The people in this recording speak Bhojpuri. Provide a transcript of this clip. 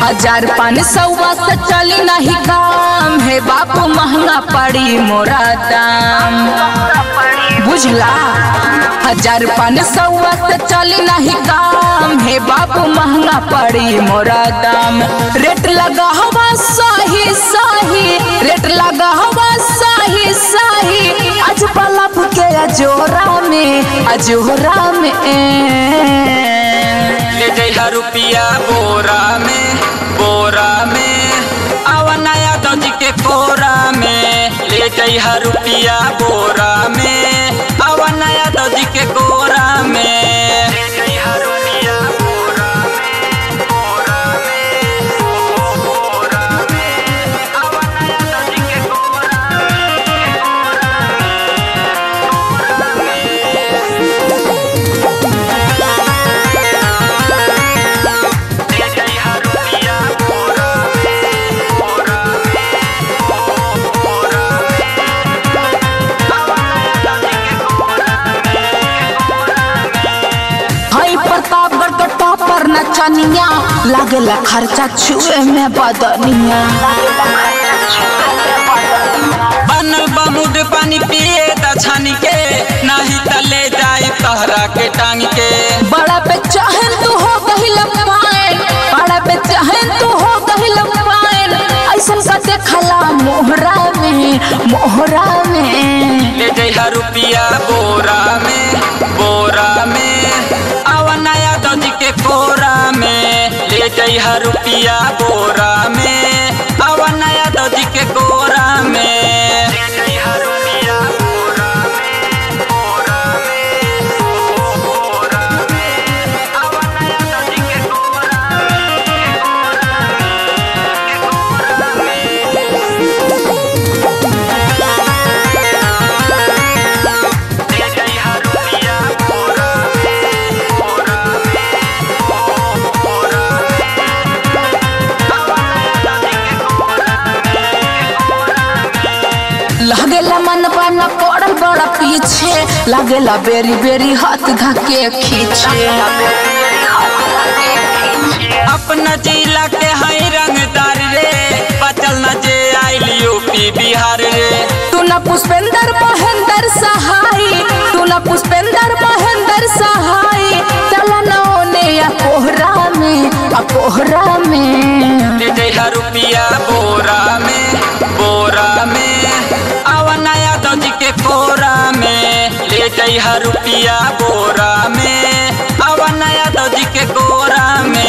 हजार पाँच सौ से चली नहीं काम हे बाबू महंगा पड़ी मोरा दाम बुझला हजार पाँच सौ से चली नहीं काम हे बाबू महंगा पड़ी मोरा दाम रेट लगा हवा सही सही रेट लगा हवा सही सही आज बल्लभ के अजोरा में अजोरा में ले जइहा रुपिया बोरा में बोरा में आवा नया दजी के कोरा में ले जइहा रुपिया बोरा में आवा नया दजी के कोरा में ले जइहा रुपिया बोरा में बोरा में बोरा में आवा नया दजी के कोरा ले जइहा रुपिया बोरा में बोरा में बोरा में आवा नया दजी के कोरा हई प्रतापगढ़ के टॉपर नचनिया लागेला खर्चा छुए में बदनिया बनल बमुड पानी पिए त छानी के नाही त ले जाए तहरा के टांग के बड़ा पे चाहे तू हो गहिल पाइन बड़ा पे चाहे तू हो गहिल पाइन ऐसन का देखला मोहरा में मोहरा में ले जइहा रुपिया बोरा में बोरा में आवा नया दजी के कोरा में ले जइहा रुपिया बोरा में आवा नया दजी के कोरा में ले जइहा रुपिया बोरा में बोरा में बोरा में आवा नया दजी के कोरा ले जइहा रुपिया बोरा में बोरा में बोरा में आवा नया दजी के कोरा लागेला मन बना पड़ल बड़ा पीछे लागेला बेरी बेरी हाथ धके खींचे अपना जिला के हई रंगदार रे बचल न जे आइल यूपी बिहार रे तू न पुष्पेंद्र महेंद्र सहाय तू न पुष्पेंद्र महेंद्र सहाय चल न ओने या कोहरा में आ कोहरा में ले जइहा रुपिया बोरा में बोरा में आवा नया दजी के कोरा में ले जइहा रुपिया बोरा में आवा नया दजी के कोरा में